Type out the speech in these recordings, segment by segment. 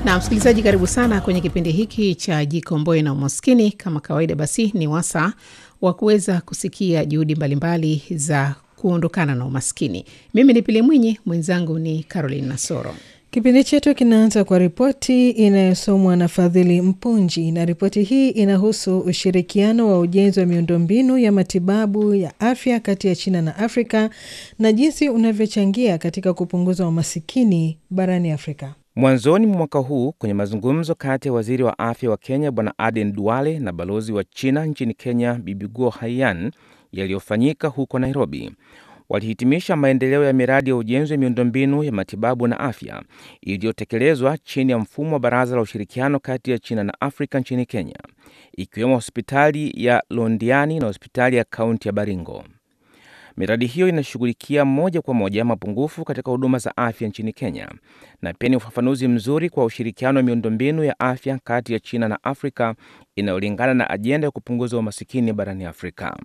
Na msikilizaji, karibu sana kwenye kipindi hiki cha Jikomboe na Umaskini. Kama kawaida, basi ni wasaa wa kuweza kusikia juhudi mbalimbali za kuondokana na umaskini. Mimi ni Pili Mwinyi, mwenzangu ni Caroline Nasoro. Kipindi chetu kinaanza kwa ripoti inayosomwa na Fadhili Mpunji, na ripoti hii inahusu ushirikiano wa ujenzi wa miundombinu ya matibabu ya afya kati ya China na Afrika na jinsi unavyochangia katika kupunguza umasikini barani Afrika. Mwanzoni mwa mwaka huu kwenye mazungumzo kati ya waziri wa afya wa Kenya Bwana Aden Duale na balozi wa China nchini Kenya Bibi Guo Haiyan yaliyofanyika huko Nairobi, walihitimisha maendeleo ya miradi ya ujenzi wa miundombinu ya matibabu na afya iliyotekelezwa chini ya mfumo wa Baraza la Ushirikiano kati ya China na Afrika nchini Kenya, ikiwemo hospitali ya Londiani na hospitali ya kaunti ya Baringo. Miradi hiyo inashughulikia moja kwa moja mapungufu katika huduma za afya nchini Kenya na pia ni ufafanuzi mzuri kwa ushirikiano wa miundombinu ya afya kati ya China na Afrika inayolingana na ajenda ya kupunguza umasikini barani Afrika.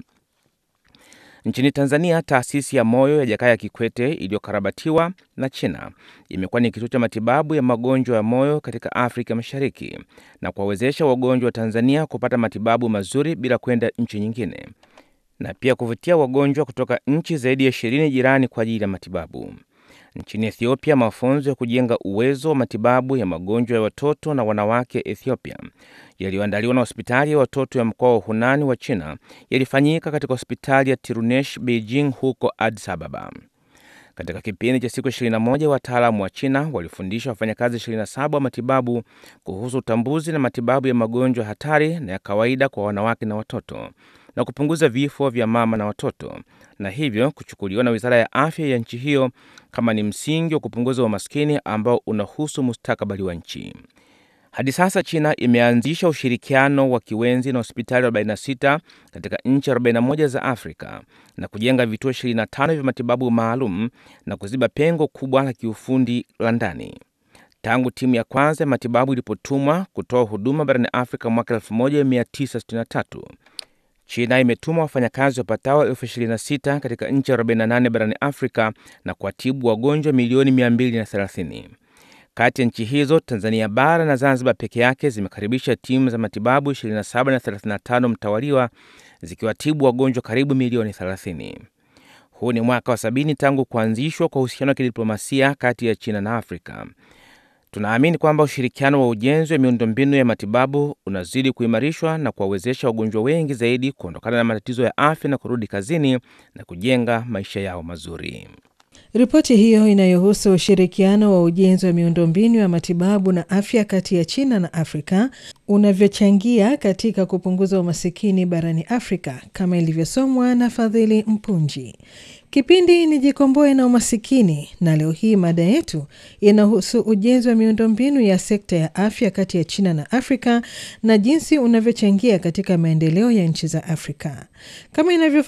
Nchini Tanzania, taasisi ya moyo ya Jakaya Kikwete iliyokarabatiwa na China imekuwa ni kituo cha matibabu ya magonjwa ya moyo katika Afrika Mashariki na kuwawezesha wagonjwa wa Tanzania kupata matibabu mazuri bila kwenda nchi nyingine na pia kuvutia wagonjwa kutoka nchi zaidi ya ishirini jirani kwa ajili ya matibabu. Nchini Ethiopia, mafunzo ya kujenga uwezo wa matibabu ya magonjwa ya watoto na wanawake Ethiopia yaliyoandaliwa na hospitali ya watoto ya mkoa wa Hunani wa China yalifanyika katika hospitali ya Tirunesh Beijing huko Addis Ababa. Katika kipindi cha siku 21 wataalamu wa China walifundisha wafanyakazi 27 wa matibabu kuhusu utambuzi na matibabu ya magonjwa hatari na ya kawaida kwa wanawake na watoto na kupunguza vifo vya mama na watoto na hivyo kuchukuliwa na wizara ya afya ya nchi hiyo kama ni msingi wa kupunguza umaskini ambao unahusu mustakabali wa nchi. Hadi sasa China imeanzisha ushirikiano wa kiwenzi na hospitali 46 katika nchi 41 za Afrika na kujenga vituo 25 vya matibabu maalum na kuziba pengo kubwa la kiufundi la ndani. Tangu timu ya kwanza ya matibabu ilipotumwa kutoa huduma barani Afrika mwaka 1963 China imetuma wafanyakazi wapatao elfu 26 katika nchi 48 barani Afrika na kuwatibu wagonjwa milioni 230. Kati ya nchi hizo, Tanzania bara na Zanzibar peke yake zimekaribisha timu za matibabu 27 na 35 mtawaliwa zikiwatibu wagonjwa karibu milioni 30. Huu ni mwaka wa sabini tangu kuanzishwa kwa uhusiano wa kidiplomasia kati ya China na Afrika. Tunaamini kwamba ushirikiano wa ujenzi wa miundombinu ya matibabu unazidi kuimarishwa na kuwawezesha wagonjwa wengi zaidi kuondokana na matatizo ya afya na kurudi kazini na kujenga maisha yao mazuri. Ripoti hiyo inayohusu ushirikiano wa ujenzi wa miundombinu ya matibabu na afya kati ya China na Afrika unavyochangia katika kupunguza umasikini barani Afrika kama ilivyosomwa na Fadhili Mpunji. Kipindi ni Jikomboe na Umasikini, na leo hii mada yetu inahusu ujenzi wa miundombinu ya sekta ya afya kati ya China na Afrika na jinsi unavyochangia katika maendeleo ya nchi za Afrika kama inavyo